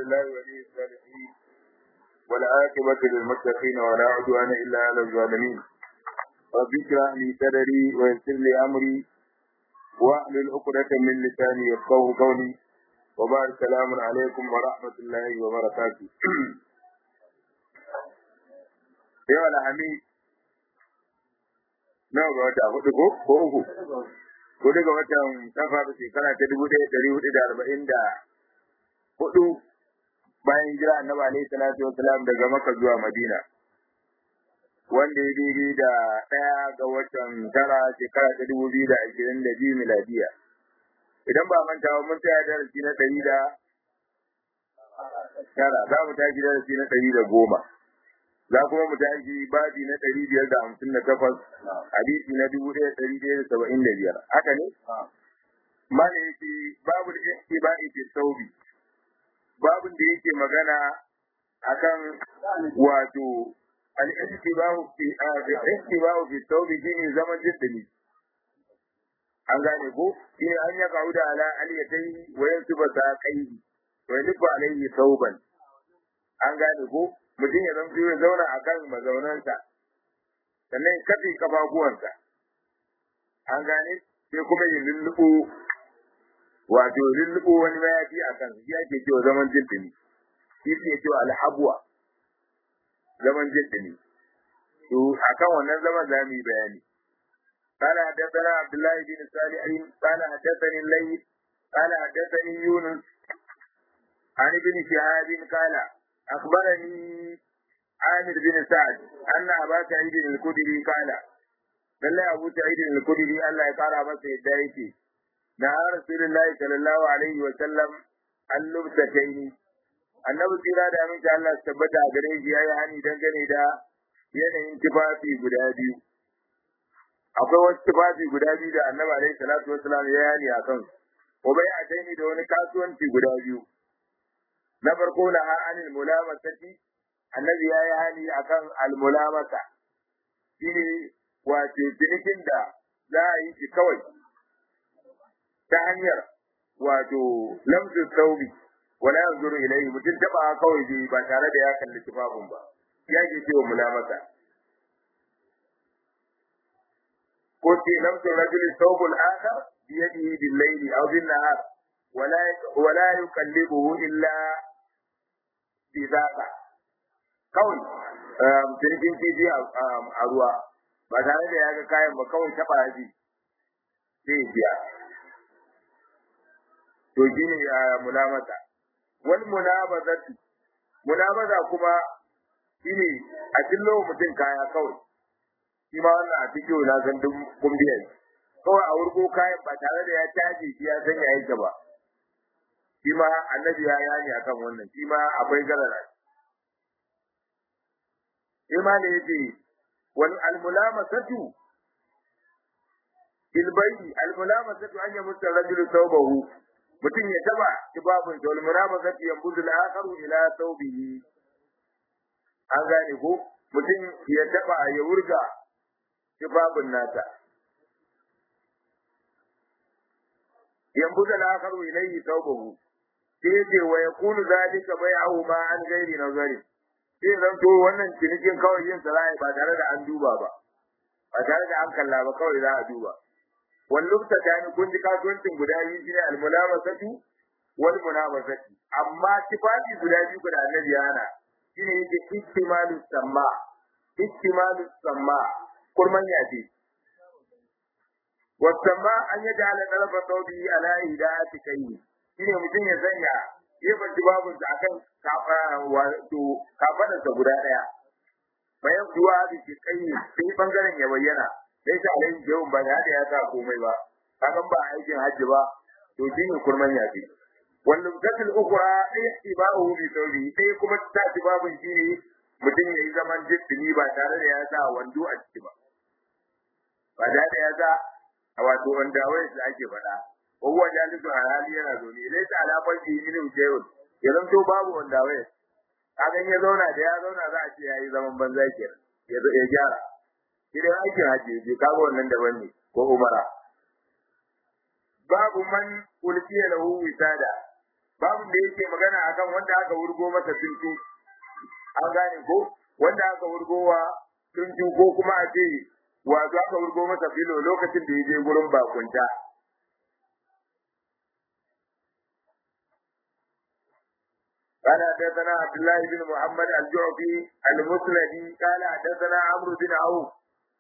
لله ولي الصالحين والعاقبة للمتقين ولا عدوان إلا على الظالمين رب اشرح لي صدري ويسر لي أمري واحلل عقدة من لساني يفقهوا قولي وبعد السلام عليكم ورحمة الله وبركاته yau alhami nawa ga wata hudu ko ko uku hudu ga watan safar shekara ta dubu ɗaya ɗari hudu da arba'in da hudu bayan jira annabi alaihi salatu wasalam daga maka zuwa madina wanda ya daidai da ɗaya ga watan tara shekara ta dubu biyu da ashirin da biyu miladiya idan ba manta ba mun tsaya darasi na ɗari da tara za mu tashi darasi na ɗari da goma za kuma mu tashi babi na ɗari biyar da hamsin da takwas hadisi na dubu ɗaya ɗari ɗaya da saba'in da biyar haka ne mana yake babu da yake ba ake saubi babin da yake magana akan wato al-istibahu fi al-istibahu fi saubi shine zaman jiddini an gane ko shine an ya kauda ala aliyatai wa yansuba saqaihi wa yansuba alayhi sauban an gane ko mutum ya zamto ya zauna a kan mazaunansa sannan kafe kafafuwansa an gane sai kuma ya lulluɓo wato lulluɓo wani mayafi a kan shi ake cewa zaman jinɗini shi ke cewa alhabuwa zaman jinɗini to akan wannan zaman za mu yi bayani قال حدثنا عبد الله بن صالح قال حدثني الليث قال حدثني يونس عن ابن شهاب قال أخبرني عامر بن سعد أن أبا سعيد الخدري قال لله أبو سعيد الخدري ألا يقال بس يدايتي نهى رسول الله صلى الله عليه وسلم عن لبستين annabi tsira da aminci Allah su tabbata a gare shi yayi hani dangane da yanayin tufafi guda biyu akwai wasu tufafi guda biyu da annabi alaihi salatu wasalam ya yani a kan ko bai a da wani kasuwanci guda biyu na farko na anil mulamasati annabi ya yi hani akan almulamasa shine wato cinikin da za a yi shi kawai ta hanyar wato lamsu saubi wala yanzuru ilayhi mutum taba kawai dai ba tare da ya kalli tufafin ba ya ke cewa mulamasa ko ce lamsu rajuli thawbul akhar biyadihi bil layli aw bin nahar ولا ولا يكلمه الا bizaka kawai jirgin kifi a ruwa ba tare da ya ga kayan ba kawai taɓa yaji sai biya to shi ne ya mulamata wani munabazatu munabaza kuma shi ne a cillo mutum kaya kawai shi ma wannan a cikin na san duk kumbiya kawai a wurgo kayan ba tare da ya caji shi ya sanya yake ba shi ma annabi ya yani akan wannan shi ma akwai garara shi ma ne yace wal almulamasatu bil bay'i almulamasatu an yamutta rajulu thawbahu mutum ya taba tibabun da almulamasatu yanbudu al-akharu ila thawbihi an gane ko mutum ya taba ya wurga tibabun nata yanbudu al-akharu ilayhi thawbahu sai ce wa yakunu zalika bai'ahu ma an gairi nazari sai zan to wannan cinikin kawai yin sarai ba tare da an duba ba ba tare da an kalla ba kawai za a duba wal lubta tani kun ji kasuwancin guda biyu shine al mulamasatu wal munabasati amma tifafi guda biyu da annabi yana shine yake ihtimalu samma ihtimalu samma kurman yaji wasamma an yaj'ala talaba tawbi ala hidayati kayyi shine mutum ya sanya gefen jibabin sa akan wato kafadarsa guda daya bayan kuwa da ke kai sai bangaren ya bayyana sai ta alai jawun ba da ya sa komai ba kakan ba aikin hajji ba to shine kurman yafi wannan gatul ukra ihtibahu bi tawbi sai kuma ta jibabin shine mutum yayi zaman jiddini ba tare da ya sa wando a ciki ba ba da ya sa wato wanda wai da ake faɗa وهو جالس على hali yana zaune laysa ala qalbi min shay'un ya zanto babu wanda wai kagan ya zauna da ya zauna za a ce yayi zaman banza kenan ya ya gyara idan aikin haji je kaga wannan daban ne ko umara babu man ulkiya lahu wisada babu da yake magana akan wanda aka wurgo masa tuntu an gane ko wanda aka wurgowa tuntu ko kuma a ce wato aka wurgo masa filo lokacin da ya je gurin bakunta قال حدثنا عبد الله بن محمد الجعفي المسندي قال حدثنا عمرو بن عوف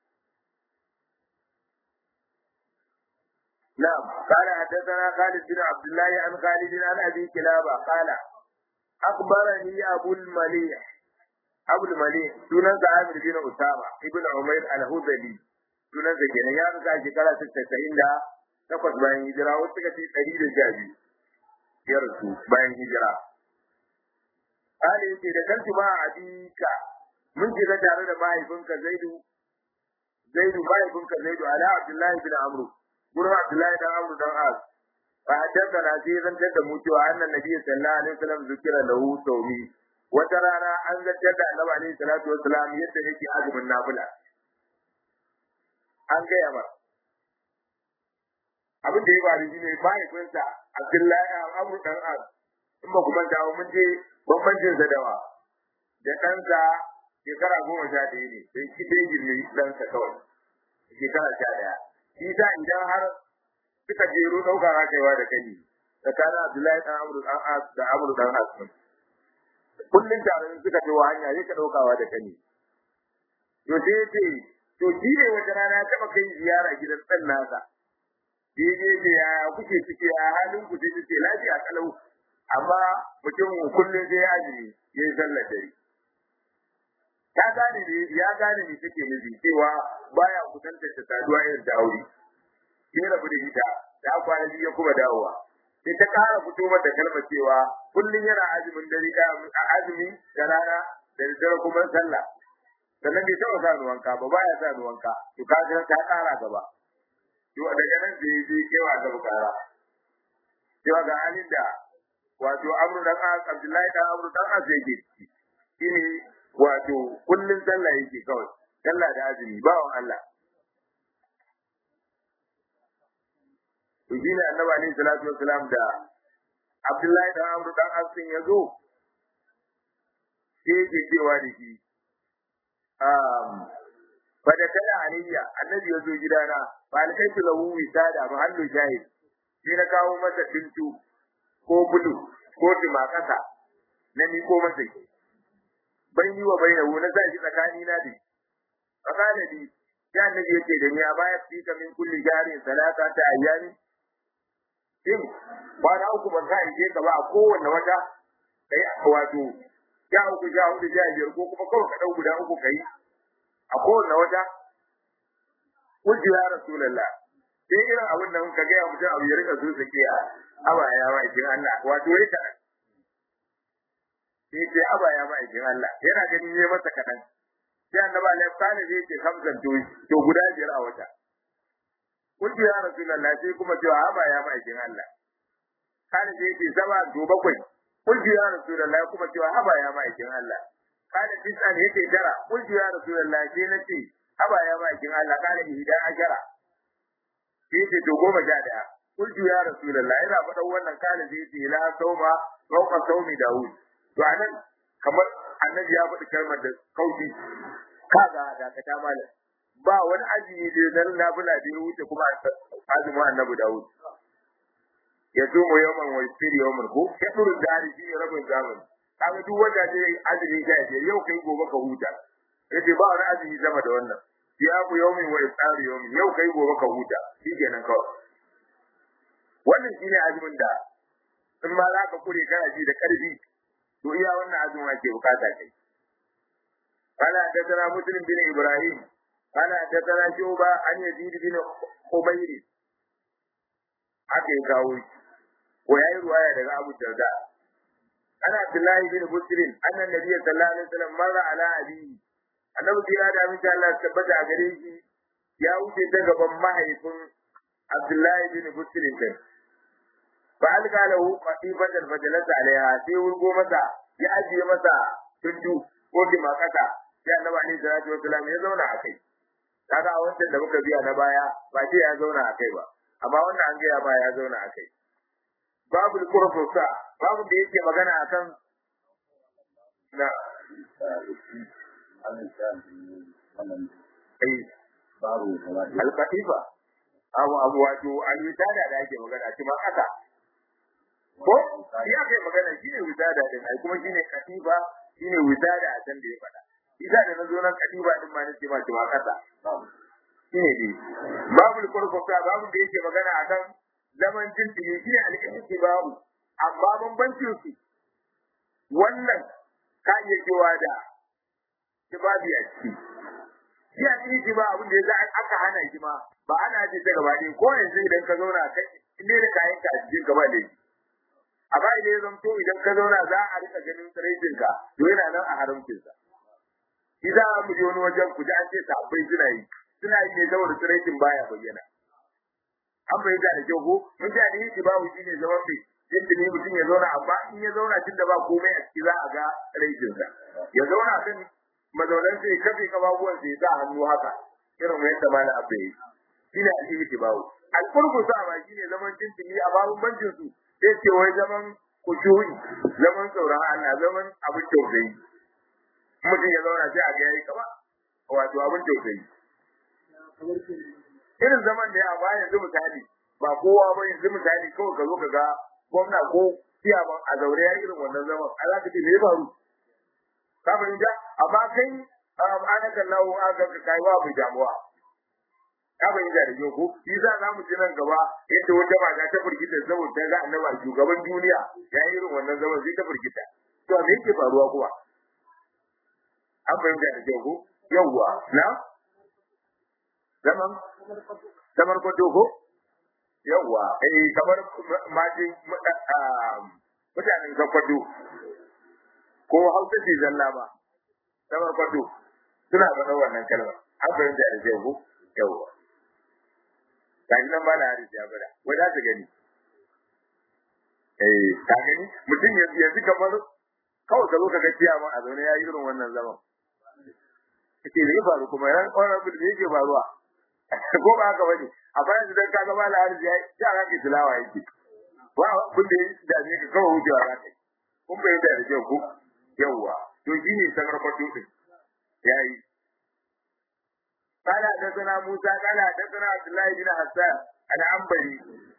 نعم قال حدثنا خالد بن عبد الله عن خالد عن ابي كلابه قال اخبرني ابو المليح ابو المليح سنن عامر بن اسامه ابن عمير الهذلي sunan sa kenan ya rusa shekara 98 da takwas bayan hijira wasu suka ce 112 ya rasu bayan hijira Ali yake da kantu ma abika mun shiga tare da mahaifinka Zaidu Zaidu mahaifinka Zaidu ala Abdullahi bin Amru gurin Abdullahi dan Amru dan As fa haddatha na sai zan tada mu cewa annan nabi sallallahu alaihi wasallam zikira lahu sawmi wata rana an zartar da annabi alaihi salatu wasalam yadda yake azumin nafila an gaya ba abin da ya faru shine mahaifinsa Abdullahi Amru dan As in ba ku manta mun je bambancin sa dawa da ɗansa shekara goma sha ɗaya ne sai shi dai girme ɗansa kawai shekara sha ɗaya shi sa idan har suka jero ɗauka rakaiwa da kai tsakanin Abdullahi ɗan Amru ɗan As da Amru ɗan As kullum tare suka ce wa hanya sai ka ɗaukawa da kai to sai ya ce to shi ne wata rana ya taɓa kai ziyara gidan ɗan nasa daidai da ya kuke ciki a halin ku sai ce lafiya kalau amma mutum kullum sai ya azumi ya yi sallar dare ta gane ne ya gane ne take nufi cewa baya kusanta ta saduwa irin da aure sai rabu da ita ta kwana biyu ya kuma dawowa sai ta kara fito mata kalmar cewa kullum yana azumin dare a azumi da rana da dare kuma sallah sannan bai taɓa sa wanka ba baya sa wanka to ka ga ta kara gaba to daga nan sai ya je kewa gaba kara cewa ga halin da wato amru dan as abdullahi dan amru dan as yake ciki shine wato kullun sallah yake kawai sallah da azumi ba wa Allah to shine annabi alaihi salatu wassalam da abdullahi dan amru dan as din yazo sai yake cewa da shi um fada tana alayya annabi yazo gidana fa alkaitu lahu wisada mahallu shahid sai na kawo masa tintu ko bulu ko timakasa na ni ko masa ki bai yi wa bai na sa shi tsakani na dai fakana di ya annabi yake da ni a baya fi ka min kulli jarin salata ta ayyami shin kwana uku ban ka ije ka ba a kowanne wata kai wato ya uku ja hudu ja biyar ko kuma kawai ka dau guda uku kai a kowanne wata Kuji ya Rasulallah, sai irin abin da muka gaya mutum abu ya rika zuwa ke a abaya ma'aikin Allah, wato ya kaɗan. Sai ce abaya ma'aikin Allah, yana ganin ya masa kaɗan. Sai annaba Allah ya kane zai ce hamsan to guda biyar a wata. Kuji ya Rasulallah sai kuma cewa abaya ma'aikin Allah. Kane zai ce sama to bakwai. Kuji ya Rasulallah kuma cewa abaya ma'aikin Allah. Kane tisan yake tara. Kuji ya Rasulallah sai na ce haba ya bakin Allah kana ihda ajara sai ce to goma sha daya kulju ya rasulullah ina faɗan wannan kana zai ce la sauma rauka saumi daud to anan kamar annabi ya faɗi kalmar da kauci kaga da ka ta malam ba wani azumi da na nafila da ya wuce kuma azumin annabi daud ya tumo yawan wa yasiri yawan ko ya duru dari shi rabin zamani kaga duk wanda zai azumi sha yau kai gobe ka huta yace ba wani azumi sama da wannan siyamu yawmin wa iftaru yawmin yau kai gobe ka huta shikenan kawai wannan shine azumin da in ma za ka kure kana ji da karfi to iya wannan azumin ake bukata kai قال حدثنا مسلم بن ابراهيم قال حدثنا شعبة عن يزيد بن خبير haka ya kawo shi ko yayi ruwaya daga Abu Darda ana Abdullahi bin Muslim annan nabiyyi sallallahu alaihi wasallam marra ala abihi annabi kira da amince Allah tabbata a gare shi ya wuce ta gaban mahaifin Abdullahi bin Muslim din fa alqa lahu qatifatan fajalasa alaiha sai wurgo masa ya ajiye masa tundu ko dimakata sai annabi alaihi salatu wasallam ya zauna a kai kaga a wancan da muka biya na baya ba ce ya zauna a kai ba amma wannan an gaya ba ya zauna a kai babu kurfusa babu da yake magana akan na alkatifa abu abu wato al-wisada da ake magana shi ma haka ko shi ake magana shine wisada din ai kuma shine katifa shine wisada a can da ya faɗa isa da na zo nan katifa din ma nace ma shi ma kasa shine dai babu kurkuka babu da yake magana akan zaman jinjiri shine al-ihtiba'u amma bambancin su wannan ka iya cewa da tibabi a ciki shi a cikin ba abin da ya za aka hana shi ma ba ana ce ta gaba ne ko yanzu idan ka zauna kai ne da kayan ka a cikin gaba ne amma idan ya zamto idan ka zauna za a rika ganin tsiraitin ka to yana nan a haramcin sa idan mu je wani wajen ku ji an ce sabbai suna yi suna yi ne saboda tsiraitin baya bayyana an bayyana da kyau ko mun ji hadisi babu shi ne zaman bai yadda ne mutum ya zauna amma in ya zauna tun da ba komai a ciki za a ga tsiraitin sa ya zauna kan mazaunan sai kafe kababuwan sai sa hannu haka irin yadda malam abu yi shine alhiji bawo alqurbu sa ba shine zaman tintini a babun bancin su sai ce wai zaman kushuri zaman tsoron Allah zaman abin tausayi mutum ya zauna sai a ga yayi kama wato abin tausayi irin zaman da ya ba yanzu misali ba kowa ba yanzu misali kawai ka zo ka ga gwamna ko ciyaman a zaure ya irin wannan zaman a za ka ce me ya faru ka fahimta amma kai anakan lawo aka ka kai wa bai damuwa ka fahimta da ko shi za za mu ji nan gaba yadda wata mata ta firgita saboda ta ga annabi shugaban duniya ya yi irin wannan zaman sai ta firgita to me yake faruwa kuwa an fahimta da ko yawwa na zaman kamar kwado ko yawwa eh kamar maji mutanen kwado ko hausa ce zalla ba kamar kwado suna faɗa wannan kalmar an fahimta da kyau ko yawwa gashi nan ba na haris ya faɗa wai za su gani eh ka gani mutum yanzu kamar kawai ka zo ka ga ciyawa a zaune ya yi irin wannan zaman kace da ya faru kuma ran ƙwarar da yake faruwa ko ba haka bane amma yanzu dan kaga ba la haris ya ya ga ki tilawa yake ba kun da da ne ka kawai wucewa za ka yi kun bai da da kyau ko yawwa to shine sanar kwato din yayi قال حدثنا موسى قال حدثنا عبد الله بن حسان العنبري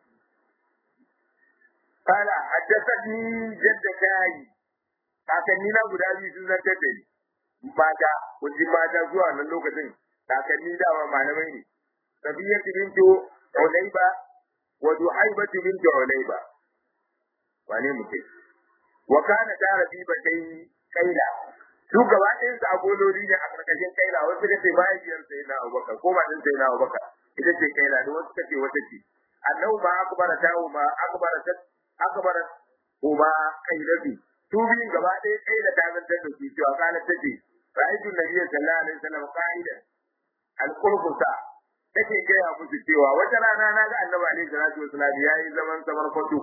قال حدثني جد كاي kakanni na guda biyu sun zantar da ni mata kun mata zuwa nan lokacin kakanni dama malamai ne sabiyatu bintu ulayba wa duhaibatu bintu ulayba wane mutum wa kana tara bi bakai kaila su gaba ɗayan su agololi ne a ƙarƙashin kaila wasu suka ce mahaifiyar sai na abubakar ko ba sai na abubakar ita ce kaila da wasu suka ce wata ce annahu ma akbara ta ma akbara ta akbara kuma kailatu su biyun gaba ɗaya kaila ta zantar da su cewa kana ta ce ra'aytu nabiyyi sallallahu alaihi wasallam qa'idan al-qurbusa take gaya musu cewa wata rana na ga annabi alaihi salatu wasallam yayi zaman samar kwato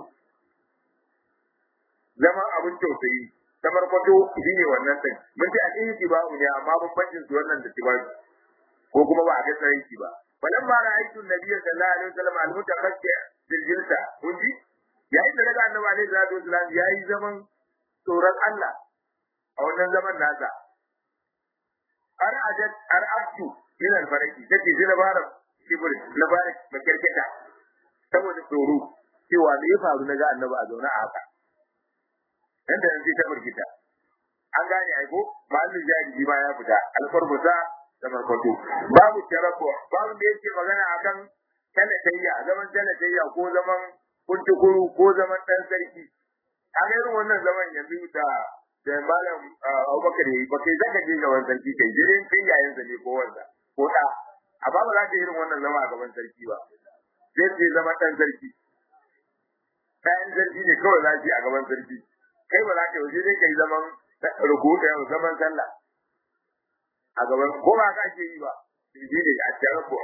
zaman abin tausayi kamar kwato shi ne wannan ɗin mun ce al'ihi tibahu ne amma bambancin su wannan da tibahu ko kuma ba a ga tsarki ba falan ma ra'aytu nabiyya sallallahu alaihi wasallam al-mutakhassi bil jilsa kun ji yayin da daga annabi alaihi salatu wasallam yayi zaman tsoron Allah a wannan zaman nasa ar ajat ar abtu min al-faraki take ji labarin kibir labarin makarkata saboda tsoro cewa me ya faru na ga annabi a zaune a haka nan da nan sai ta burgita an gane aiko ma'allin jahili ma ya fita alfarmusa da markwato babu tarabu babu da yake magana akan talatayya zaman talatayya ko zaman kuntukuru ko zaman dan sarki a ga irin wannan zaman yanzu da da malam Abubakar yayi ba kai zaka je gaban sarki kai jirin kai yayin sa ne ko wanda ko da amma ba za ka irin wannan zama a gaban sarki ba sai sai zama dan sarki kayan sarki ne kawai za a gaban sarki kai ba za ka yi dai kai zaman rukuta yau zaman sallah a gaban ko ba ka ke yi ba shi ne a cikin ko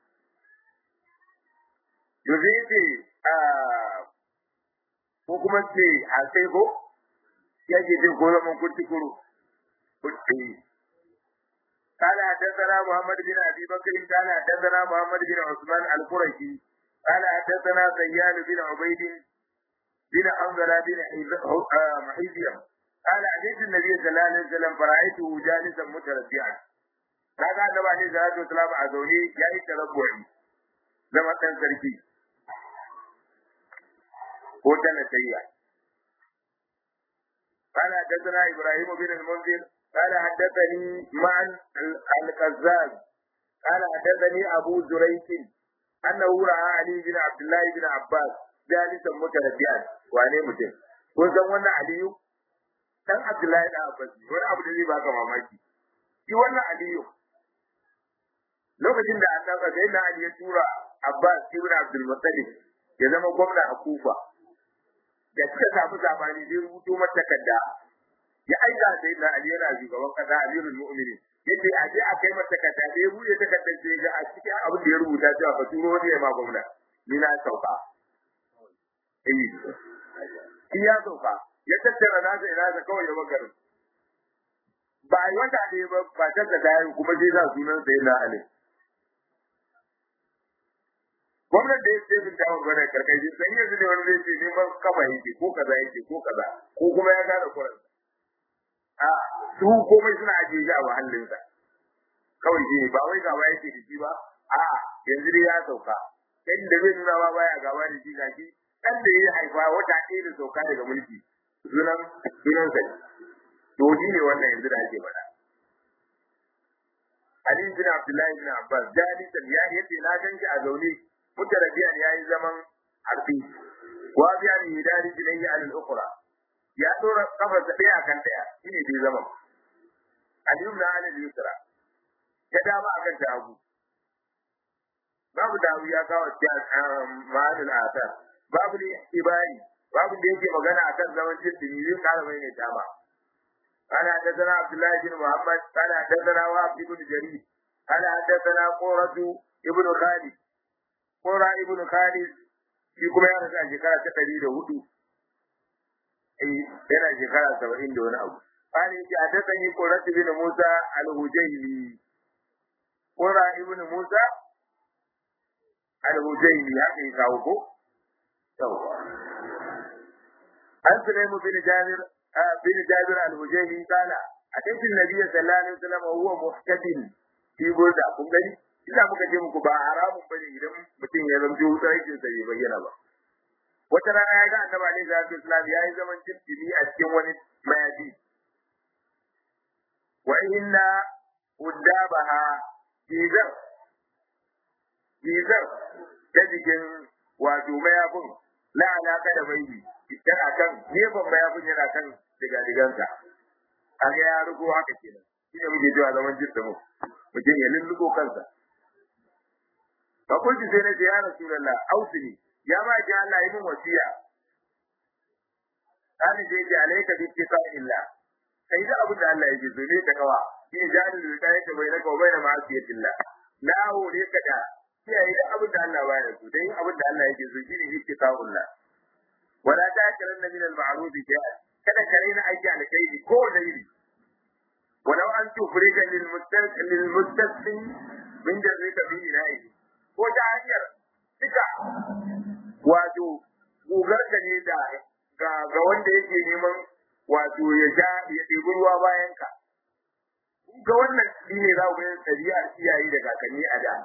yanzu yace ko kuma ce a sai ko ya ke jin ko zaman kurti kuru kurti قال حدثنا محمد بن ابي بكر قال حدثنا محمد بن عثمان القرشي قال حدثنا سيان بن عبيد بن حنظلة بن حزيم قال أتيت النبي صلى الله عليه وسلم فرأيته جالسا متربعا kaga annabi alaihi salatu wasalam a zaune ya yi tarabbu'i zama dan sarki ko dan sayya قال حدثنا ابراهيم بن المنذر قال حدثني معا القزاز قال حدثني ابو زريق انه راى علي بن عبد الله بن عباس جالسا متربعا wane mutum kun san wannan aliyu dan abdullahi da abbas wani abu da zai baka mamaki shi wannan aliyu lokacin da annabi sai na ali ya tura abbas ibn abdul muttalib ya zama gwamna a kufa da suka samu sabani zai rubuto mata takarda ya aika sai na ali yana shugaban kasa amirul mu'minin yace a je a kai mata takarda sai ya buɗe takardar sai ga a cikin abin da ya rubuta cewa ba turo ne ya ma gwamna ni na sauka eh shi ya sauka ya tattara nasa ina da kawai ya bakarin ba a yi wata ne ba ba ta da dayan kuma sai za sunan sai na ali gwamnan da ya ce min dawo bane karkashin sai yanzu ne wani zai ce neman kafa yake ko kaza yake ko kaza ko kuma ya gane kuran a su komai suna ajiye shi a mahallinsa kawai shi ne ba wai gaba yake da shi ba a yanzu dai ya sauka inda zai nuna ba baya gaba da shi ga shi dan da ya haifa wata ɗaya da sauka daga mulki sunan sunan sa to shi ne wannan yanzu da ake faɗa Ali bin Abdullahi bin Abbas jalisan ya yace na ganki a zaune mutarabiyan yayi zaman harfi wa biya ni hidari bilayhi al-ukhra ya dora kafar da daya kan daya shine dai zaman Ali ibn Ali al-Yusra ya dama akan ta abu babu dawo ya kawo ma'anul asar babu ne ibari babu da yake magana akan zaman jirgin yin kara mai ne dama قال حدثنا عبد الله بن محمد قال حدثنا وهب بن جرير قال حدثنا قرة ابن خالد قرة ابن خالد shi kuma ya rasu a shekara ta ɗari da hudu yana shekara saba'in da wani abu قال يجي حدثني قرة بن موسى الهجيلي قرة ابن موسى الهجيلي haka ya kawo ko yawwa an Sulaimu bin Jabir bin Jabir al-Hujayli kana أتيت النبي صلى الله عليه وسلم وهو محتفل في burda kun gani ina muka ce muku ba haramun bane idan mutum ya zamto tsarkin sa bai bayyana ba wata rana ya ga annabi alaihi salatu wasallam yayi zaman jinkiri a cikin wani mayafi wa inna uddabaha jizar jizar ta jikin wato mayafin la alaka da bai yana kan gefen mayafin yana kan diga-digansa kaga ya rugo haka kenan shi ne muke cewa zaman jirta mu mutum ya lulluko kansa fa kunti sai na ce ya rasulullah ausini ya ba ki Allah yi min wasiya kana je ki alayka bi illa kai da abin da Allah yake so ne ta kawa shi ne jani da kai ta bai naka bai na ma'asiyatillah na hore ka da kiyaye da abin da Allah baya so dai abin da Allah yake so shine ittiqa'ullah wala ta'kiranna min al-ma'ruf shay'an kada ka raina aiki alkhairi ko da iri walau an tufrika lil mustaqim lil mustaqim min jarrika bi ilahi ko ta hanyar duka wato gugar ka ne da ga ga wanda yake neman wato ya sha ya ɗebi ruwa bayan ka ga wannan shine za ku yin tabi'a iyaye da kakanni a da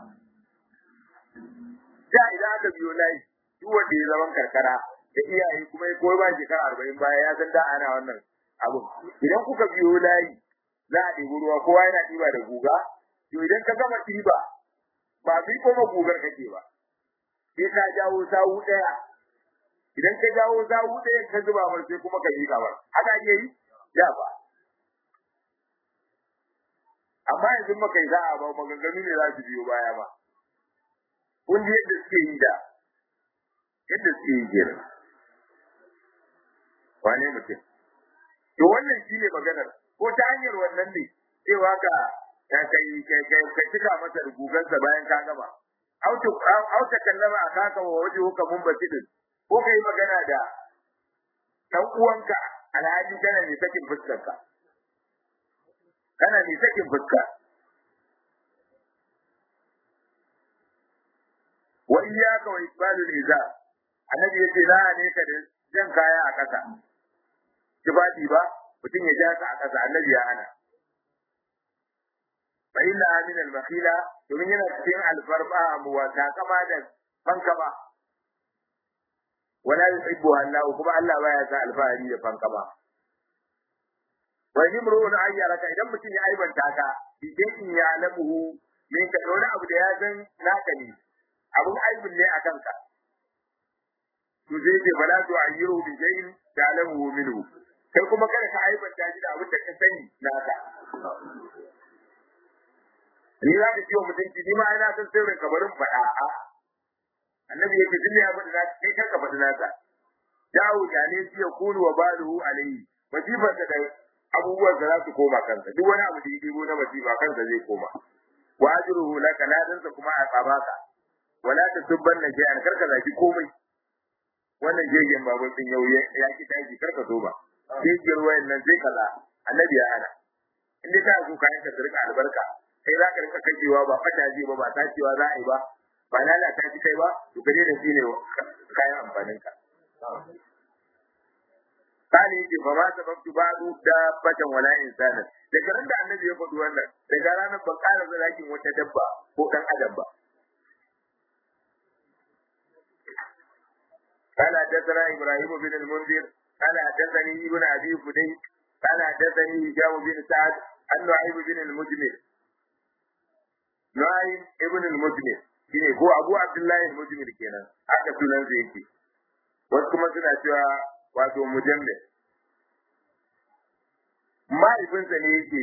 da idan aka biyo layi duk wanda ya zaman karkara da iyaye kuma ya koyi ba shekara arba'in baya ya san da ana wannan abu idan kuka biyo layi za a ɗebi ruwa kowa yana ɗiba da guga to idan ka gama ɗiba ba bi kuma gugar kake ba sai ka jawo sawu ɗaya idan ka jawo sawu ɗaya ka zuba mai sai kuma ka miƙa ba haka ake yi da ba amma yanzu maka yi za'a ba maganganu ne za su biyo baya ba kun ji yadda suke yi da yadda suke yi kenan wane mutum to wannan shi ne maganar ko ta hanyar wannan ne cewa ka ka kai kai ka cika masa rubugansa bayan ka gama auto auto kallama a kaka wa waje huka mun basidin ko kai magana da dan uwanka alhaji kana ne sakin fuskarka kana ne sakin fuska wa iyyaka wa isbalul izar annabi yace za a ne ka da jan kaya a ƙasa tufafi ba mutum ya ja ka a ƙasa annabi ya hana fa inna min al-makhila domin yana cikin alfarma wa takama da fankama wala yuhibbu Allah kuma Allah baya sa alfahari da fankama wa yimru'un ayyaraka idan mutum ya aibanta ka idan ya lamuhu min ka wani abu da ya san naka ne abun aibin ne akan ka to zai ce bala to ayyiru bi shay'in ta'lamu minhu kai kuma kada ka aibanta shi da abin da ka sani naka ni za ka ciwo mutunci ni ma ina san sirrin kabarin faɗa a annabi yake duk ya faɗi naka kai kanka faɗi naka dawo da ne shi ya kunu wa baluhu alayhi masifar da abubuwan da za su koma kansa duk wani abu da ya ɗebo na masifa kansa zai koma wa ajruhu laka ladansa kuma a tsabaka wala tasubbanna shay'an karka zaki komai wannan jegen babur din yau ya ki tashi karka so ba jegen ruwayan nan sai kaza annabi ya hana in dai ta so kayan ka rika albarka kai za ka rika kajewa ba fata je ba ba tacewa za a yi ba ba lalata shi kai ba to kaje da shi ne kayan amfanin ka kani yake fa ma sababtu ba'du da fatan wala insanan daga ran da annabi ya faɗi wannan daga ranar ban ƙara zalakin wata dabba ko dan adam ba قال حدثنا ابراهيم بن المنذر قال حدثني ابن ابي فديك قال حدثني هشام بن سعد عن نعيم بن المجمل نعيم ابن المجمل shine ko Abu Abdullahi al-Mujmil kenan haka sunan sa yake wasu kuma suna cewa wato mujammil mahaifinsa ne yake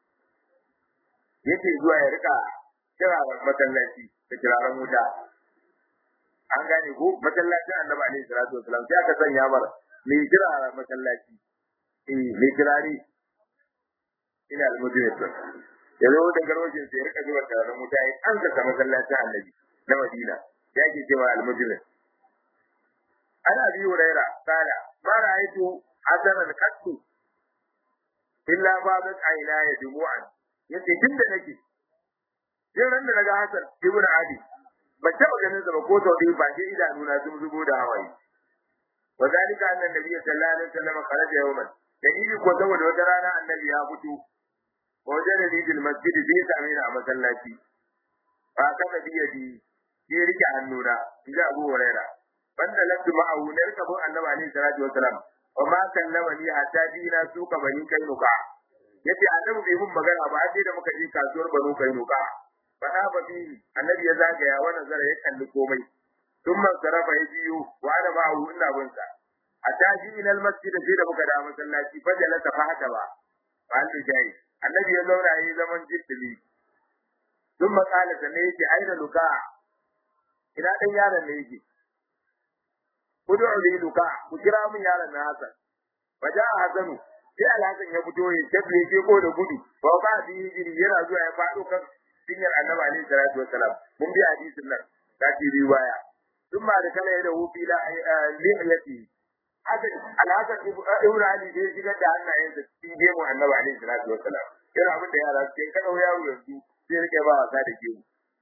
yake zuwa ya rika kira masallaci da kiraren wuta an gane ko masallacin annabi alaihi salatu wasalam sai aka sanya mar mai kira masallaci eh mai kirari ina almujrim ya zo da garwajin sai rika zuwa taron mutane an saka masallacin annabi na Madina ya ke cewa almujrim ana bi huraira kala ma ra'aytu hasanan qattu illa babat aina ya dumu'an yace tunda nake sai ran da naga Hassan ibn Ali ban taɓa ganin sa ba ko sau ɗaya ba sai idanu na sun zubo da hawaye wa zalika anna nabiy sallallahu alaihi wasallam kharaja yawman dalili ko saboda wata rana annabi ya fito wajen da bil masjid bai same ni a masallaci fa kafa biyadi sai rike hannuna inda Abu Huraira banda labdu ma'ahu na rika bin annabi alaihi salatu wasalam wa ma kallama ni hatta dina suka bani kainuka yace annabi bai mun magana ba sai da muka je kasuwar banu kainuka fada ba bi annabi ya zagaya wannan zara ya kalli komai tun man sarafa ya biyu wa ana ma hu ina bin sa a tashi ila masjid sai da muka da masallaci fa jalasa fa haka ba ba da jayi annabi ya zauna yayi zaman jiddili tun makala da ne yake aina luka ina dan yaron ne yake kudu li luka ku kira mun yaron na hasan faja hasanu sai alhasan ya fito ya tabbye ke ko da gudu ba ba bi jiri yana zuwa ya fado kan sinyar annabi alaihi salatu wassalam mun bi hadisin nan ta ci riwaya duk ma da kala da hufi la lihiyati haka alhasan ibn ali da ya shigar da hannayen da cikin gemu annabi alaihi salatu wassalam yana abin da yara suke kada yaro yanzu sai rike ba wasa da gemu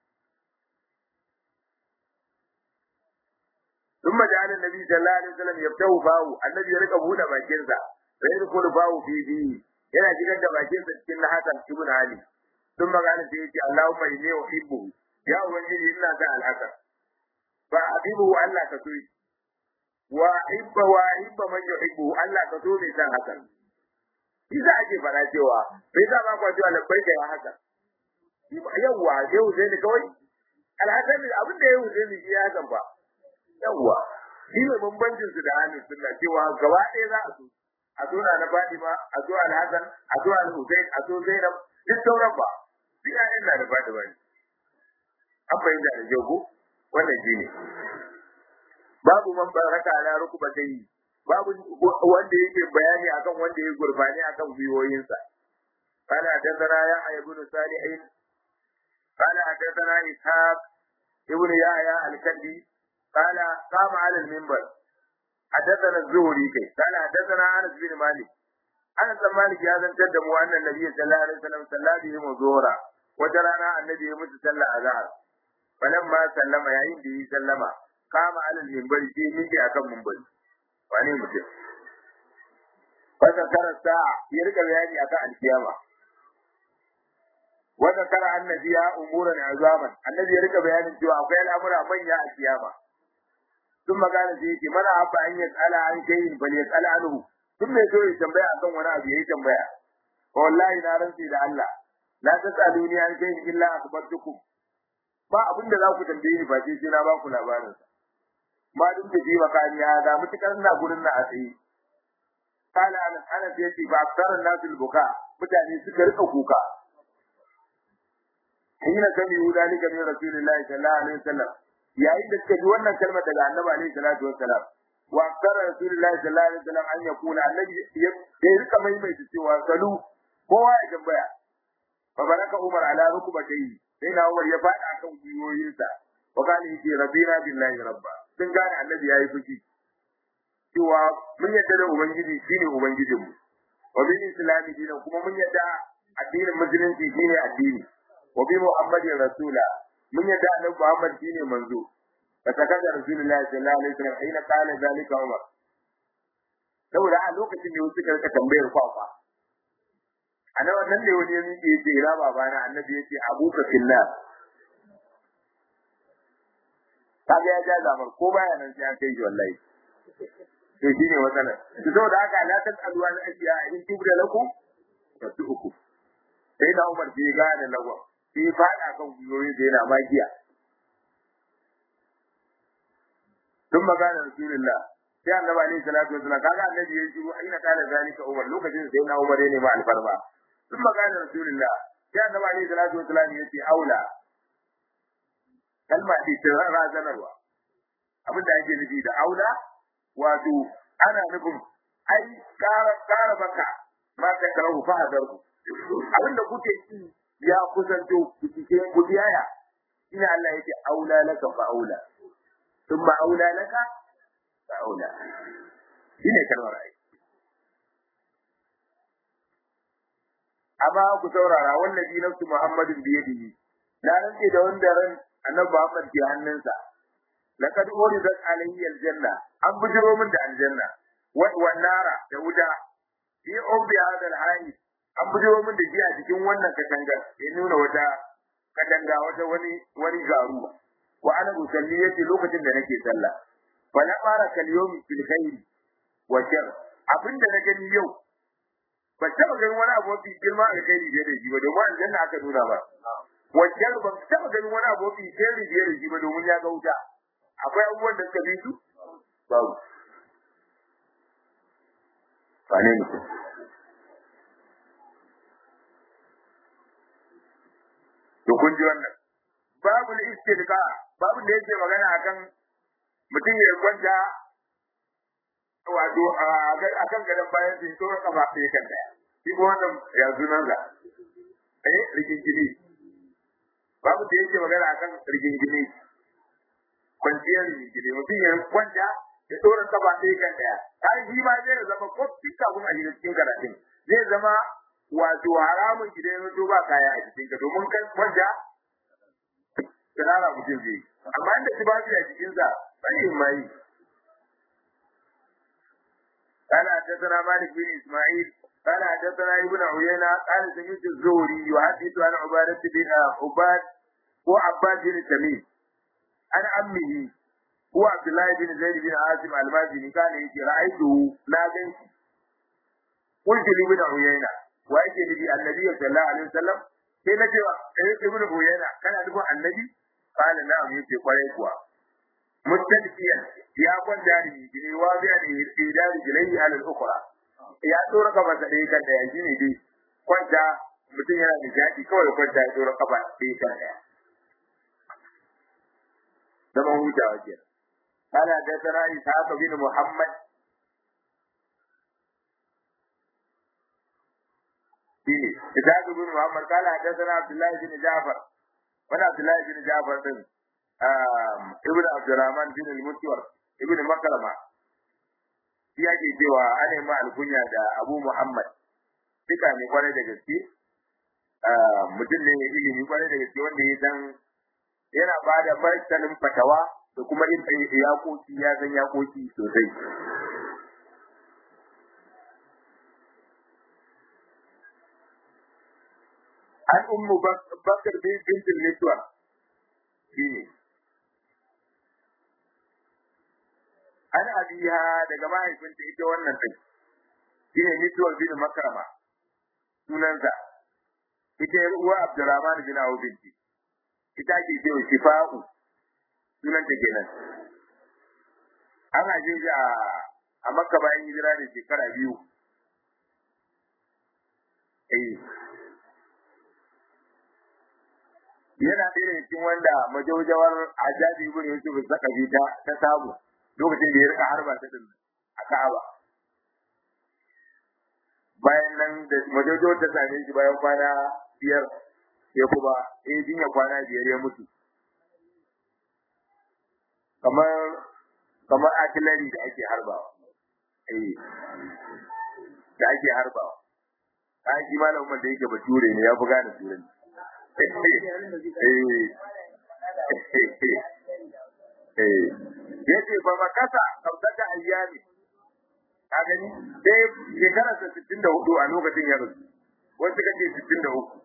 ثم جعل النبي صلى الله عليه وسلم يفتح فاه النبي يرك bude bakinsa sai yadkhulu fahu fi bi yana shigar da bakinsa cikin Hasan ibn Ali ثم قال سيدي اللهم إني أحبه يا ubangiji ina son alhasan fa abibu Allah ka so wa hibba wa hibba man yuhibbu Allah ka so mai san hasan Isa ake fara cewa bai sa ba kwa cewa labbai da ya haka yawwa sai Husaini kawai alhasan abin da ya Husaini shi ya hasan ba yawwa shi ne bambancin su da ahlus sunna cewa gaba ɗaya za a so a so na na Fatima a so Al-Hasan a so Al-Husain a so Zainab duk sauran ba duk ƴaƴan na da Fatima ne an fahimta da kyau ko wannan shi ne babu man baraka ala rukubatai babu wanda yake bayani akan wanda ya gurbani akan gwiwoyinsa قال حدثنا يحيى بن صالح قال حدثنا إسحاق ابن يحيى الكندي قال قام على المنبر حدثنا الزهري كي قال حدثنا انس بن مالك انس بن مالك يا زن تدمو ان النبي صلى الله عليه وسلم صلى بهم الظهر وترانا النبي يمس صلى الظهر فلما سلم يا عند سلم قام على المنبر في ميجي akan منبر wane mutum fasa kara sa'a ya rika bayani akan alkiyama wata kara annabi ya umuran azaman annabi ya rika bayanin cewa akwai al'amura manya a kiyama sun magana sai yake mana abba an yas'ala an shay'in bal yas'ala anhu duk mai so ya tambaya akan wani abu yayi tambaya wallahi na rantsi da Allah la tasaluni an shay'in illa akhbartukum ba abin da za ku tambaye ni ba sai na ba ku labarin sa ma duk da jiwa kani ya ga mutukar ina gurin na a tsaye kana ana ana da yake ba aksaran nasul buka mutane suka rika kuka hina kami udalika min rasulillahi sallallahu alaihi wasallam yayin da suka ji wannan kalmar daga annabi alaihi salatu wassalam wa aktsara rasulullahi sallallahu alaihi wasallam an yakuna annabi ya rika maimaita cewa salu kowa ya tambaya fa baraka umar ala rukbatayhi sai na umar ya fada akan gwiwoyinsa wa kana yake rabbina billahi rabba sun gane annabi yayi fushi cewa mun yadda da ubangiji shine ubangijinmu wa bil islami dinan kuma mun yadda addinin musulunci shine addini wa bi muhammadin rasula mun yadda annabi muhammad shine manzo fatakada rasulullahi sallallahu alaihi wasallam ina kana zalika umar saboda a lokacin da wasu karka tambayar kwakwa a nan wannan ne wani ya miƙe ya ce ira babana annabi ya ce abuka fillah kaga ya ja zamar ko baya nan sai an kai shi wallahi to shine matsalar to saboda haka la tasalu an ashiya in tubda lakum tasuku sai da Umar bai gane lagwa sai fada kan guyoyi da yana magiya tun magana rasulullah sai annabi alaihi salatu wasallam kaga annabi ya shiru aina kana zalika Umar lokacin sai na Umar ne ma alfarma tun magana rasulullah sai annabi alaihi salatu wasallam ya ce aula kalma ce ta razanarwa abin da ake nufi da aula wato ana nufin ai kara kara baka ma ka karahu fa hadarku abin da kuke yi ya kusanto ku cike ku biyaya ina Allah yake aula laka fa aula thumma aula laka fa aula shine kalmar ai amma ku saurara wallahi nafsu muhammadin biyadihi na rantse da wanda ran annabi Muhammad ke hannunsa laqad uridat alayhi aljanna an bujiro min da aljanna wa nara da wuta fi ubbi hadal hayy an bujiro min da shi a cikin wannan katangar ya nuna wata katanga wata wani wani garu wa ana usalli yace lokacin da nake sallah fa la fara kal yawmi fil khair wa shar abinda na gani yau ba taba ganin wani abu mafi girma a kai da shi ba domin aljanna aka nuna ba wajen ban taba ganin wani abu mafi sirri da da shi ba domin ya ga wuta akwai abubuwan da suka bi su babu ba ne mutum to kun ji wannan babu istilqa babu da yake magana akan mutum ya kwanta wato akan gadon bayan sun tsoro kafa sai kan daya shi ko wannan ya sunan sa eh rigingini babu da yake magana akan rigingini kwanciyar rigingini mutum ya kwanta ya tsoro kafa sai kan daya ai shi ma zai zama ko duka kuma a cikin karatun zai zama wato haramun idan ya zo ba kaya a cikin ka domin kan kwanta tsirara mutum zai amma inda shi ba shi a cikinsa bai mai قال حدثنا مالك بن اسماعيل قال حدثنا ابن عيينة قال سمعت الزهري يحدث عن عبادة بن عباد هو عباد بن تميم عن عمه هو عبد الله بن زيد بن عاصم المازني قال يجي رأيته لا جنسي قلت لابن عيينة وأيك لي النبي صلى الله عليه وسلم sai na ce ibn Uyayna kana nufin annabi qala na'am yace kwarai kuwa mustadfiyan ya kwanta da gine wa biya da idari gilai ala al-ukhra ya tsora kafa da dai kan daya shine dai kwanta mutum yana da jadi kawai kwanta ya tsora kafa dai kan daya zaman hutawa ke قال حدثنا إسحاق بن محمد shine Ishaq ibn Muhammad kala hadathana Abdullah ibn Ja'far wani Abdullah ibn Ja'far din ibn Abdurrahman bin al-Mutwar ibn Makrama shi yake cewa ana ma alkunya da Abu Muhammad duka ne kwarai da gaske mutum ne mai ilimi kwarai da gaske wanda ya san yana ba da martanin fatawa da kuma yin yakoki ya san yakoki sosai an ummu bakar bin bintul miswar shine an abiha daga mahaifinta ita wannan ɗin shine miswar bin makrama sunansa ita yar uwa abdurrahman bin auf binti ita ke cewa shifa'u sunanta kenan an haje shi a a makka bayan hijira da shekara biyu eh yana ɗaya daga cikin wanda majaujawar ajabi ibn yusuf zakabi ta ta samu lokacin da ya rika harba ta din a Ka'aba bayan nan da majaujawar ta same shi bayan kwana biyar ya kuma eh jinya kwana biyar ya mutu kamar kamar artillery da ake harbawa eh da ake harbawa ai shi malamin da yake bature ne ya fi gane turanci ya ce ba ba kasa kamsata ayyami ka gani sai shekara ta sittin da hudu a lokacin ya rasu wasu kace sittin da uku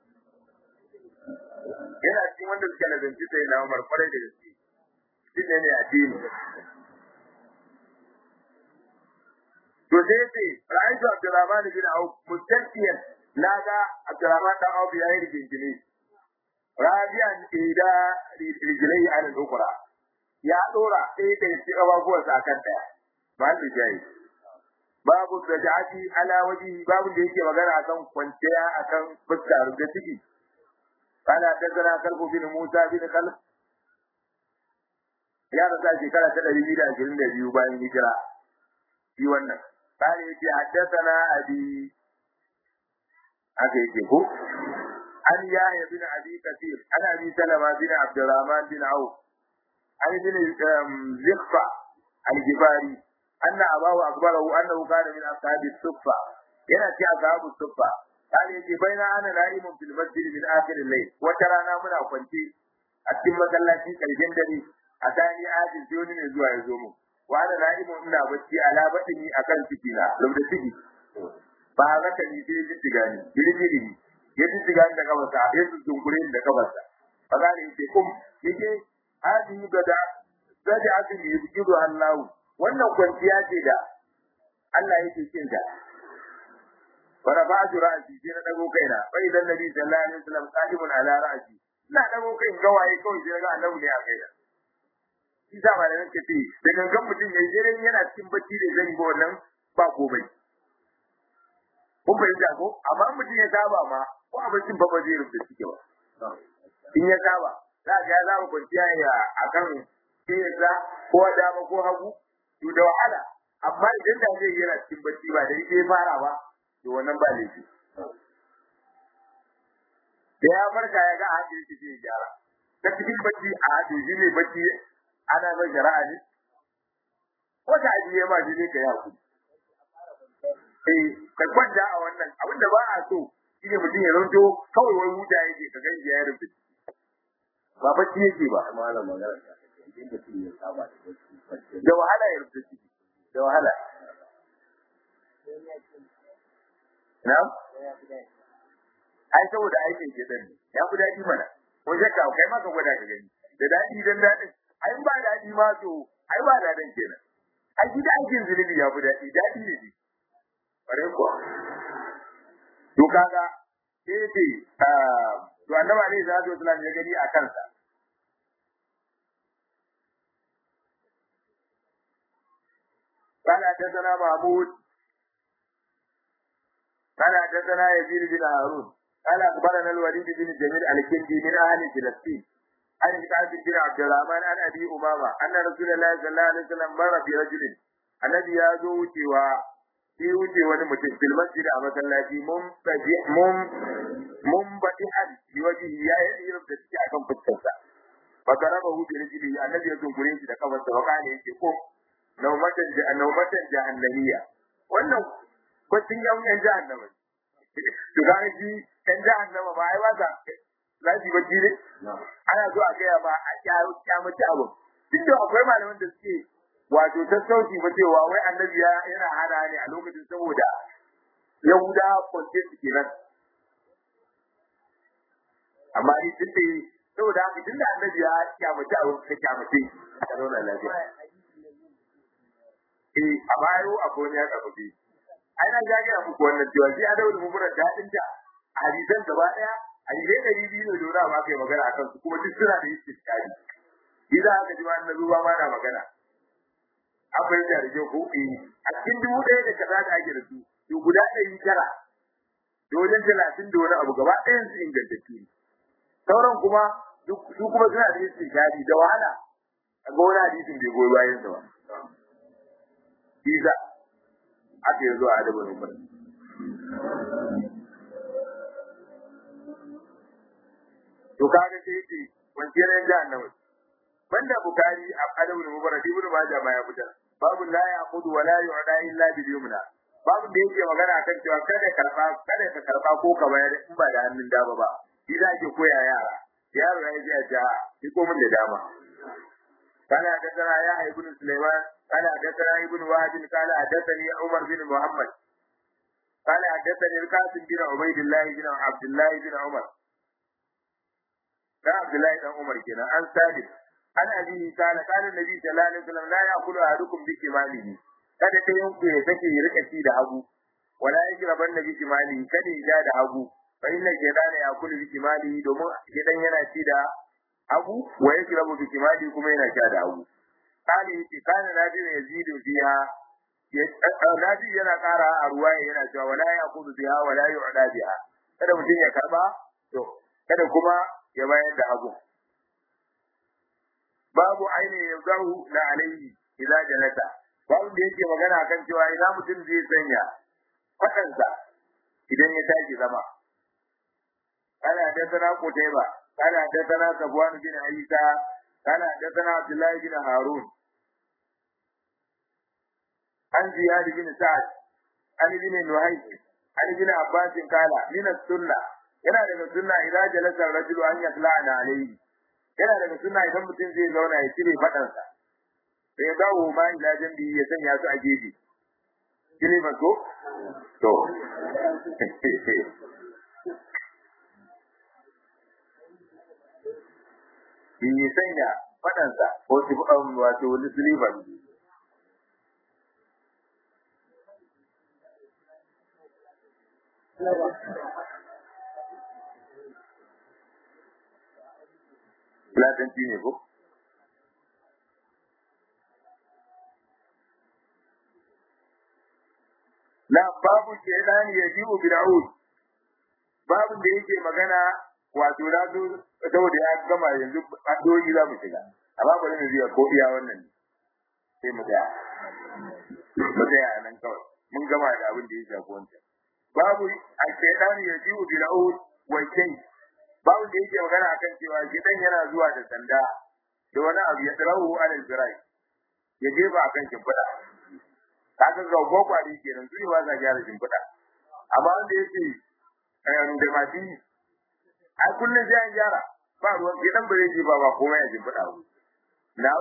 yana cikin wanda suka nazarci sai na umar kwarai da gaske shi ne ne a dini to sai ce ra'aytu abdurrahman bin auf mustaqiyan naga abdurrahman dan auf yayi rigingine rabian ida rijlai ala al-ukhra ya dora sai da shi ababuwan sa kan daya ba da jayi babu sajati ala waji babu da yake magana akan kwanciya akan fuskar da ciki kana tazara kalbu bin musa bin kalb ya rasa shekara ta ɗari biyu da ashirin da biyu bayan hijira shi wannan قال يجي حدثنا أبي هذا يجي هو عن يحيى بن أبي كثير عن أبي سلمة بن عبد الرحمن بن عوف عن ابن زخفة الجباري أن أباه أخبره أنه كان من أصحاب الصفة ينأتي أصحاب الصفة قال يجي بين أنا نائم في المسجد من آخر الليل وترانا من أفنتي أتم مسلاتي كالجندري أتاني آجل سيوني من زوا يزومه wani na'imu ina bacci ala batini akan ciki na lubda ciki ba haka ni sai ji tiga ni girgiri ni ya ji tiga ni da kabarsa ya ji dunkure ni da kabarsa ba za ni ce kum yake hadi gada zaji asin yi bikiru Allah wannan kwanciya ce da Allah yake cin ta fara ba ju ra'asi sai na dago kaina fa idan nabi sallallahu alaihi wasallam qa'imun ala ra'asi ina dago kai gawaye kawai sai ga annabi ne a kaina shi sa ba da nake ce da gangan mutum ya jere yana cikin bacci da zan ba wannan ba komai kun fahimta ko amma mutum ya saba ma ko a baccin ba ba zai rufe cike ba in ya saba za ga ya zama kwanciya ya akan kiyarsa ko dama ko hagu to da wahala amma idan da zai yana cikin bacci ba da yake fara ba to wannan ba laifi da ya farka ya ga a hakin shi zai gyara ta cikin bacci a hakin shi ne bacci ana mai shari'a ne ko ta ajiye ma shi ne ka yi hakuri eh ka kwanta a wannan abin da ba a so shine mutum ya zanto kawai wai huta yake ka gani ya rufe ba bacci yake ba da wahala ya rufe ciki da wahala na ai saboda aikin ke dan ya fi daɗi mana ko shakka kai ma ka gwada ka gani da daɗi dan daɗin ai ba daɗi ma to ai ba daɗin kenan ai gida aikin zunubi ya fi daɗi daɗi ne bare ko to kaga sai ce to annabi alaihi salatu wasallam ya gani a kansa قال حدثنا محمود قال حدثنا يزيد بن هارون قال اخبرنا الوليد بن جميل الكندي من اهل فلسطين عن كعب بن عبد الرحمن عن ابي امامه ان رسول الله صلى الله عليه وسلم مر برجل الذي يزو وجهوا في وجه wani mutum fil masjid a masallaci mun taji mun mun badi an bi waji ya yi irin da take akan fuskarsa fa garaba hu bi rijli annabi ya zungure shi da kafarsa wa kana yake ko naumatan naumatan jahannamiya wannan bacin yan yan jahannama to ga shi yan jahannama ba ai ba za za su bacci ne ana zo a gaya ba a kyaro kyamaci abu duk da akwai malaman da suke wato sassauci ba cewa wai annabi yana hana ne a lokacin saboda yahuda kwance su kenan amma ni tun da saboda haka tun da annabi ya kyamace a ka kyamace a zauna lafiya eh a bayo akwai wani ya karfafe ai na gaya muku wannan cewa shi a dawo da mummunan daɗin da hadisan gaba ɗaya hadisai ɗari biyu ne dora ma kai magana akan su kuma duk suna da istiskari idan aka ji ma na zuwa ma na magana akwai da rike ko eh a cikin dubu ɗaya da kaza da ake da su to guda ɗari tara da wajen talatin da wani abu gaba ɗayan su ingantattu ne sauran kuma su kuma suna da istiskari da wahala a ga wani hadisin bai goyi bayan sa ba Iza aka yi zuwa adabin umar. To kaga sai yake kwanciyar yan jahannama. Banda Bukari a adabin umar Ibn Majah ma ya fitar. Babu la yaqudu wa la yu'da illa bil yumna. Babu da yake magana akan cewa kada karba kada ka karba ko ka bayar in ba da hannun dama ba. Shi za ke koya yara. Yaro ya ji a ja, ko mun da dama. قال حدثنا يحيى بن سليمان قال حدثنا ابن وهب قال حدثني عمر بن محمد قال حدثني القاسم بن عبيد الله بن عبد الله بن عمر كان عبد الله بن عمر كنا عن ثابت عن أبيه قال قال النبي صلى الله عليه وسلم لا يأكل أحدكم بشماله kada ta yanku ya take ya rika ci da hagu wala yajraban nabi shimali kada ya da hagu fa inna shaytana yakulu bi shimali domin shaytan yana ci da hagu wa yajrabu bi shimali kuma yana sha da hagu kali yace kana nabi ne yazidu fiha nabi yana kara a ruwa yana cewa wala yaqudu biha wala yu'da biha kada mutum ya karba to kada kuma ya bayar da hagu babu aini yazahu la alayhi idza jalasa babu da yake magana kan cewa ina mutum zai sanya fadansa idan ya tashi zama kana da sana kutaiba kana da sana sabwan bin isa kana da sana abdullahi bin harun an ziyad bin sa'ad an bin nuhayy an bin abbas kala min as-sunna yana daga sunna idan jalasa rajulu an yasla'ana alayhi yana daga sunna idan mutum zai zauna ya cire fadansa sai ya dawo ma ila jambi ya sanya su a gefe kile ba ko to yi sanya fadansa ko su wato wani siliban Fulatanci ne ko? Na babu ke ɗani ya ji ubira'ud, babu da yake magana wato na zo saboda ya gama yanzu addu'o'i za mu shiga, amma bari mu biya ko iya wannan sai mu tsaya. Mu tsaya nan kawai, mun gama da abin da ya shafi wancan. Babu a ke ɗani ya ji ubira'ud wa kai babu da yake magana akan cewa gidan yana zuwa da sanda da wani abu ya tsarahu alal birai ya jefa akan shimfiɗa kaga ga gwagware kenan su ne ba sa gyara shimfiɗa amma wanda yake da mafi a kullum sai an gyara ba ruwan gidan ba zai jefa ba komai a shimfiɗa ba na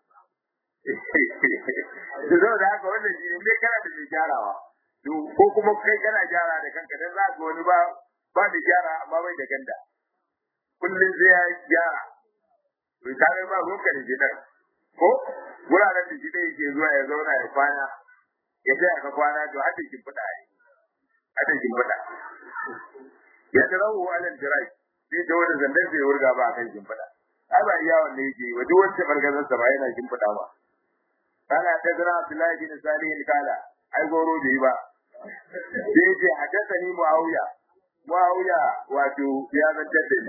da zo da haka wannan shi ne kana da mai gyarawa ko kuma kai kana gyara da kanka dan za ka wani ba ba da gyara amma bai da ganda kullum sai ya gyara to ta ga ba ruwanka da gidan ko wuraren da gidan yake zuwa ya zauna ya kwana ya sai aka kwana to hada kin fada ai hada kin fada ya tarawu alal jirai sai da wanda zandan sai wurga ba kan kin fada ai ba iya wanda yake wa duk wanda bargazar sa ba yana kin fada ba kana ta zira Abdullahi bin Salih kala ai goro bai ba sai ce hadathani Muawiya Muawiya wato ya zantar da ni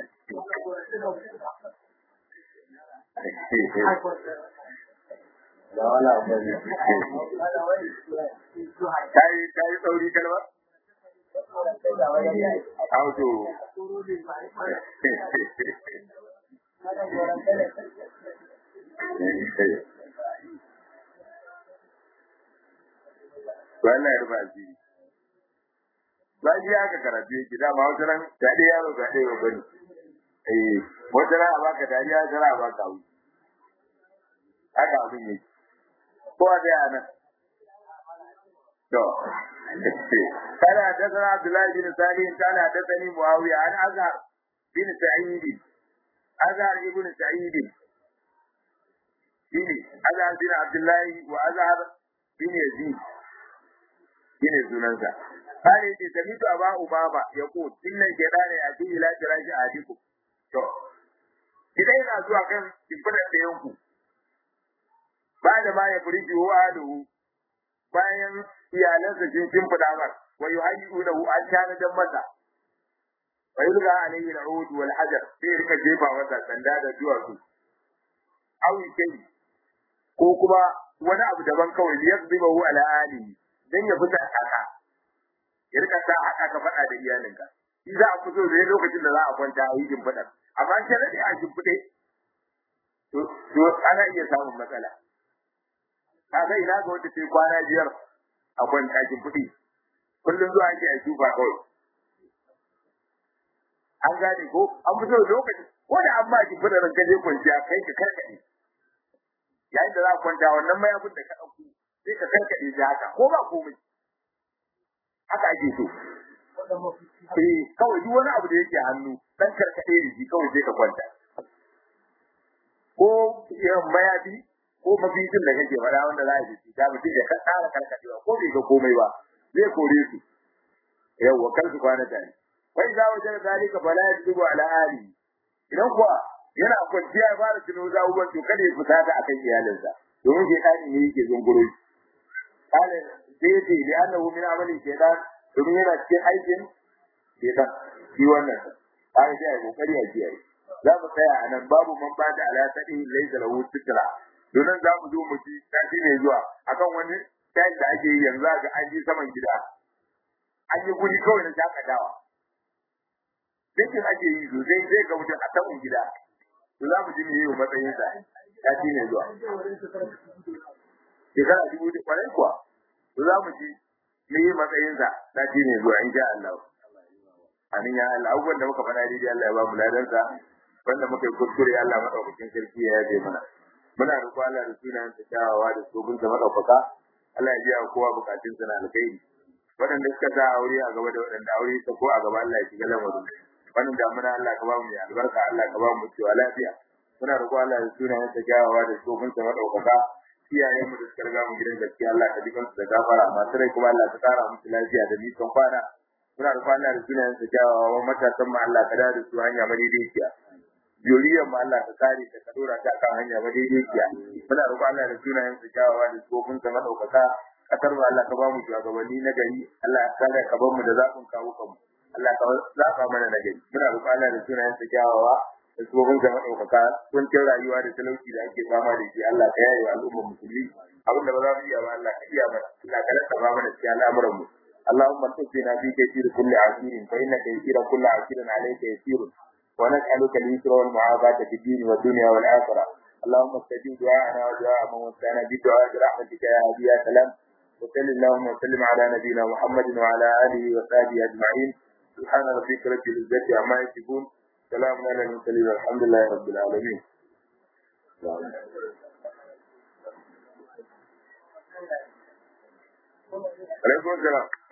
Kai kai sauri kalma? Auto. Wannan ya rufa asiri. Ba shi aka karatu yake dama wata ran ta dai yaro ga ɗaya ba bane. Eh, wata ran a baka dariya, wata ran a baka wuce. haka abin yake ko a daya nan to kana hadathana abdullahi bin salih kana hadathani muawiya an azhar bin Sa'id Azhar ibn Sa'id shine Azhar bin Abdullahi wa Azhar bin Yazid shine sunansa kare ce samitu aba umama yaqul inna shaytana yati ila firashi ahadikum to idan yana zuwa kan shimfidar da yanku ba da ma ya furiji wa aluhu bayan iyalansa sun shimfida mar wa yuhayyu lahu an kana dan masa wa yulga alayhi al-ud wal hajar sai rika jefa masa sanda da duwatsu awi kai ko kuma wani abu daban kawai ya zuba hu ala alihi dan ya fita haka ya rika sa haka ka faɗa da iyalinka shi za a fito da lokacin da za a kwanta a yi jimfiɗa amma sai rade a jimfiɗe to to ana iya samun matsala kaga ina ga wanda sai kwana biyar a kwanta jimfiɗi kullum zuwa ake a tufa kawai an gane ko an fito da lokaci ko da an ba jimfiɗa ranka je kwanciya kai ka karkaɗe yayin da za a kwanta wannan mayafin da ka ɗauko sai ka karkaɗe shi haka ko ba komai haka ake so eh kawai duk wani abu da yake hannu dan karkaɗe da shi kawai sai ka kwanta ko irin mayafi ko mafitin da kake faɗa wanda za a ji ta mutum ya ka tsara karkaɗewa ko bai ga komai ba zai kore su yawwa kar su kwana tare wai za wajen zalika fala yajibu ala ali idan kuwa yana kwanciya ya fara tuno za uban to kada ya fita da akan iyalinsa domin ke dani ne yake zunguro shi kale sai yace da annahu min amali shaytan domin yana cikin aikin shaytan shi wannan kale sai ai kokari a kiyaye za mu tsaya a nan babu man ba da alaƙaɗi laisa lahu sitra domin za mu zo mu ci tashi ne zuwa akan wani tayin da ake yi yanzu ga an ji saman gida an yi guri kawai na shakatawa Dakin ake yi sosai zai ga mutum a saman gida to za mu ji me yi matsayin sa tashi ne zuwa shekara dubu da kwarai kuwa to za mu ji me yi matsayin sa tashi ne zuwa insha Allah amin ya Allah abubuwan da muka faɗa daidai Allah ya ba mu ladansa wanda muka yi kuskure Allah madaukakin sarki ya yaje mana muna roƙo Allah da sunayen ta kyawawa da sobin ta madaukaka Allah ya biya kowa bukatun sa na alkhairi waɗanda suka sa aure a gaba da waɗanda aure ta ko a gaba Allah ya shiga lamarin wannan damuna Allah ka ba mu ya albarka Allah ka ba mu cewa lafiya muna roƙo Allah da sunayen ta kyawawa da sobin ta madaukaka iyayen mu da suka riga mu gidan gaskiya Allah ka jikan su da gafara masu rai kuma Allah ka kara musu lafiya da nisan kwana muna roƙo Allah da sunayen ta kyawawa matasan mu Allah ka da su hanya madaidaiciya juriyar mu Allah ka kare ta ka dora ta kan hanya madaidaiciya muna roƙo Allah da sunayen su kyawawa da tsofin sa madaukaka kasar mu Allah ka ba mu shugabanni na gari Allah ka kare ka bar mu da zafin kawo kanmu Allah ka zaba mana na gari muna roƙo Allah da sunayen su kyawawa da tsofin sa madaukaka kuncin rayuwa da talauci da ake fama da shi Allah ka yaye al'ummar musulmi abin da ba za mu iya ba Allah ka iya mana Allah ka rasa ba mana cikin al'amuran mu اللهم ارزقنا في كثير كل عسير فإنك يسير كل عسير عليك يسير ونسألك اليسر والمعافاة في الدين والدنيا والآخرة اللهم استجب دعاءنا ودعاء من وسعنا بدعاء برحمتك يا هادي يا سلام وصل اللهم وسلم على نبينا محمد وعلى آله وصحبه أجمعين سبحان ربك رب العزة عما يصفون سلام على المرسلين والحمد لله رب العالمين عليكم السلام